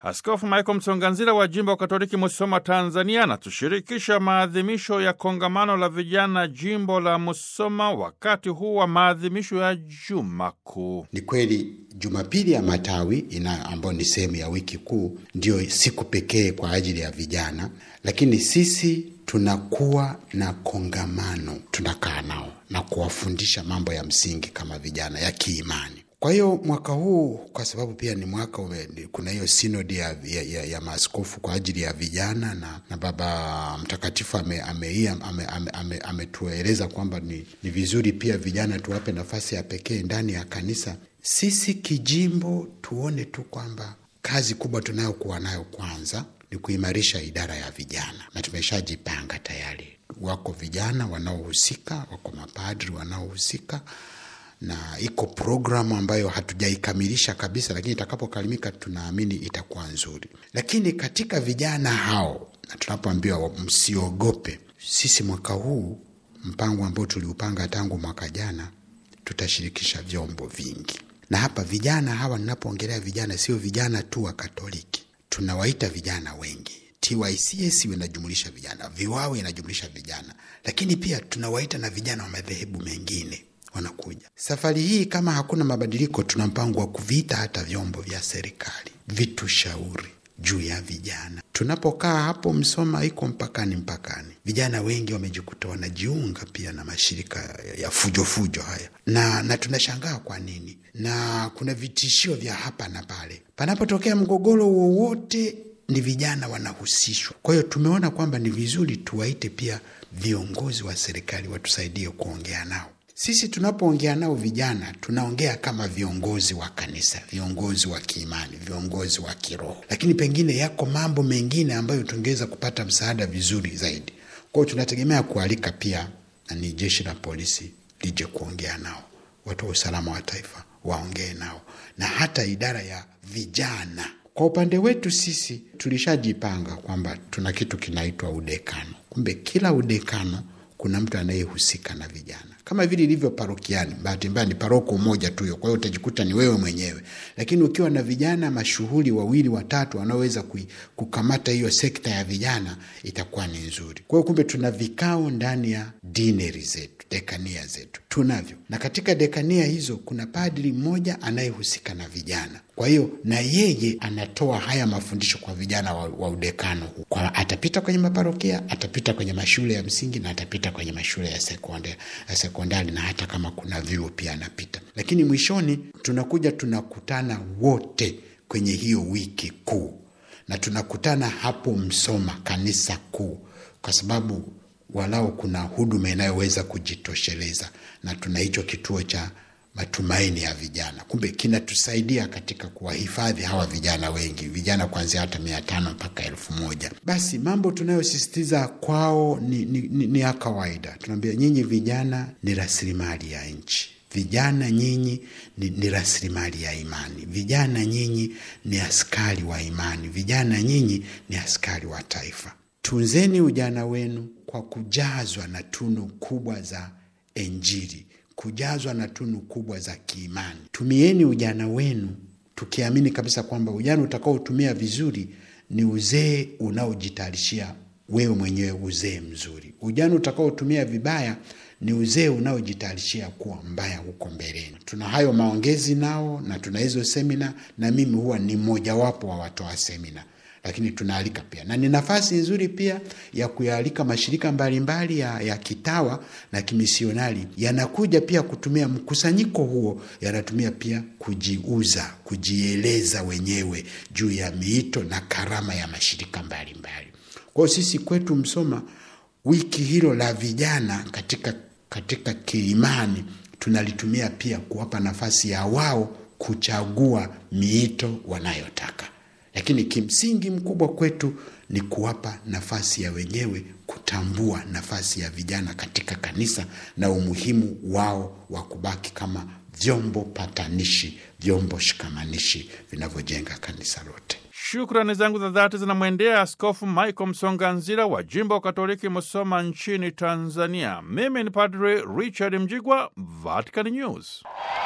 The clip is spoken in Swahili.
Askofu Michael Msonganzila wa jimbo Katoliki Musoma, Tanzania, anatushirikisha maadhimisho ya kongamano la vijana jimbo la Musoma wakati huu wa maadhimisho ya Juma Kuu. Ni kweli Jumapili ya Matawi ina ambayo ni sehemu ya wiki kuu, ndiyo siku pekee kwa ajili ya vijana, lakini sisi tunakuwa na kongamano, tunakaa nao na kuwafundisha mambo ya msingi kama vijana ya kiimani. Kwa hiyo mwaka huu kwa sababu pia ni mwaka ume, kuna hiyo sinodi ya, ya, ya, ya maaskofu kwa ajili ya vijana na, na Baba Mtakatifu ametueleza ame, ame, ame, ame kwamba ni, ni vizuri pia vijana tuwape nafasi ya pekee ndani ya kanisa. Sisi kijimbo tuone tu kwamba kazi kubwa tunayokuwa nayo kwanza ni kuimarisha idara ya vijana, na tumeshajipanga tayari. Wako vijana wanaohusika, wako mapadri wanaohusika na iko programu ambayo hatujaikamilisha kabisa, lakini itakapokalimika tunaamini itakuwa nzuri. Lakini katika vijana hao, na tunapoambiwa msiogope, sisi mwaka huu mpango ambao tuliupanga tangu mwaka jana, tutashirikisha vyombo vingi. Na hapa vijana hawa, ninapoongelea vijana, sio vijana tu wa Katoliki, tunawaita vijana wengi. TYCS inajumulisha vijana, VIWAWE inajumulisha vijana, lakini pia tunawaita na vijana wa madhehebu mengine wanakuja safari hii. Kama hakuna mabadiliko, tuna mpango wa kuviita hata vyombo vya serikali vitushauri juu ya vijana. Tunapokaa hapo Msoma, iko mpakani mpakani, vijana wengi wamejikuta wanajiunga pia na mashirika ya fujofujo fujo haya, na na tunashangaa kwa nini, na kuna vitishio vya hapa na pale. Panapotokea mgogoro wowote, ni vijana wanahusishwa. Kwa hiyo tumeona kwamba ni vizuri tuwaite pia viongozi wa serikali watusaidie kuongea nao. Sisi tunapoongea nao vijana tunaongea kama viongozi wa kanisa, viongozi wa kiimani, viongozi wa kiroho, lakini pengine yako mambo mengine ambayo tungeweza kupata msaada vizuri zaidi. Kwa hiyo tunategemea kualika pia na ni jeshi la polisi lije kuongea nao, watu wa usalama wa taifa waongee nao, na hata idara ya vijana. Kwa upande wetu sisi tulishajipanga kwamba tuna kitu kinaitwa udekano. Kumbe kila udekano kuna mtu anayehusika na vijana kama vile ilivyo parokiani. Bahati mbaya ni paroko moja tu hiyo, kwa hiyo utajikuta ni wewe mwenyewe, lakini ukiwa na vijana mashuhuri wawili watatu wanaoweza kukamata hiyo sekta ya vijana itakuwa ni nzuri. Kwa hiyo kumbe tuna vikao ndani ya dineri zetu, dekania zetu tunavyo, na katika dekania hizo kuna padri mmoja anayehusika na vijana. Kwa hiyo na yeye anatoa haya mafundisho kwa vijana wa, wa udekano huu. Kwa atapita kwenye maparokia, atapita kwenye mashule ya msingi na atapita kwenye mashule ya sekondari, ya sekondari na hata kama kuna vyuo pia anapita. Lakini mwishoni tunakuja tunakutana wote kwenye hiyo wiki kuu, na tunakutana hapo Msoma kanisa kuu, kwa sababu walao kuna huduma inayoweza kujitosheleza, na tuna hicho kituo cha matumaini ya vijana. Kumbe kinatusaidia katika kuwahifadhi hawa vijana wengi, vijana kuanzia hata mia tano mpaka elfu moja. Basi mambo tunayosisitiza kwao ni, ni, ni, ni ya kawaida. Tunaambia nyinyi vijana ni rasilimali ya nchi, vijana nyinyi ni, ni rasilimali ya imani, vijana nyinyi ni askari wa imani, vijana nyinyi ni askari wa taifa. Tunzeni ujana wenu kwa kujazwa na tunu kubwa za Injili kujazwa na tunu kubwa za kiimani. Tumieni ujana wenu tukiamini kabisa kwamba ujana utakaotumia vizuri ni uzee unaojitayarishia wewe mwenyewe uzee mzuri. Ujana utakaotumia vibaya ni uzee unaojitayarishia kuwa mbaya huko mbeleni. Tuna hayo maongezi nao na tuna hizo semina, na mimi huwa ni mmojawapo wa watoa semina lakini tunaalika pia na ni nafasi nzuri pia ya kuyaalika mashirika mbalimbali ya, ya kitawa na kimisionari yanakuja pia kutumia mkusanyiko huo, yanatumia pia kujiuza, kujieleza wenyewe juu ya miito na karama ya mashirika mbalimbali. Kwa hiyo sisi kwetu Msoma, wiki hilo la vijana katika, katika kiimani tunalitumia pia kuwapa nafasi ya wao kuchagua miito wanayotaka lakini kimsingi mkubwa kwetu ni kuwapa nafasi ya wenyewe kutambua nafasi ya vijana katika kanisa na umuhimu wao wa kubaki kama vyombo patanishi, vyombo shikamanishi vinavyojenga kanisa lote. Shukrani zangu za dhati zinamwendea Askofu Michael Msonganzila wa jimbo Katoliki Musoma nchini Tanzania. Mimi ni Padre Richard Mjigwa, Vatican News.